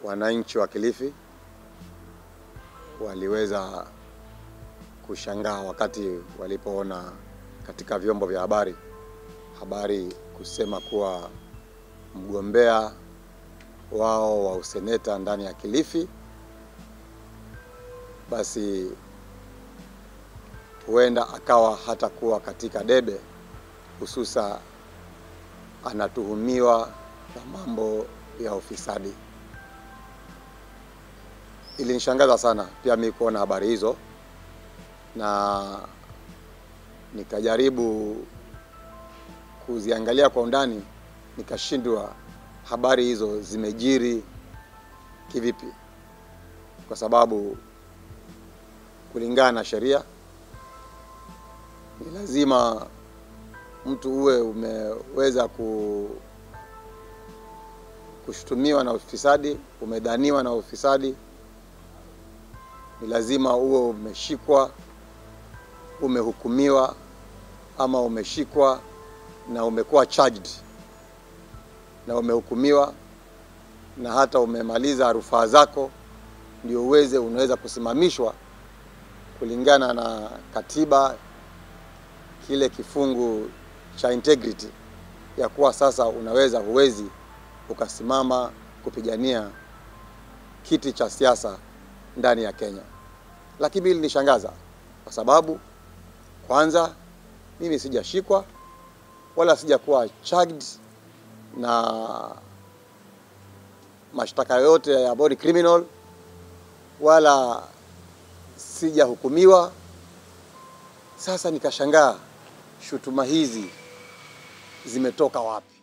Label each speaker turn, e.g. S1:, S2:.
S1: wananchi wa Kilifi waliweza kushangaa wakati walipoona katika vyombo vya habari habari kusema kuwa mgombea wao wa useneta ndani ya Kilifi basi huenda akawa hata kuwa katika debe, hususa anatuhumiwa na mambo ya ufisadi. Ilinishangaza sana pia mimi kuona habari hizo, na nikajaribu kuziangalia kwa undani, nikashindwa habari hizo zimejiri kivipi, kwa sababu kulingana na sheria ni lazima mtu uwe umeweza ku, kushutumiwa na ufisadi, umedhaniwa na ufisadi, ni lazima uwe umeshikwa, umehukumiwa ama umeshikwa na umekuwa charged na umehukumiwa na hata umemaliza rufaa zako, ndio uweze unaweza kusimamishwa kulingana na katiba kile kifungu cha integrity ya kuwa sasa unaweza huwezi ukasimama kupigania kiti cha siasa ndani ya Kenya. Lakini hili linishangaza kwa sababu kwanza, mimi sijashikwa wala sijakuwa charged na mashtaka yoyote ya body criminal wala sijahukumiwa. Sasa nikashangaa shutuma hizi zimetoka wapi?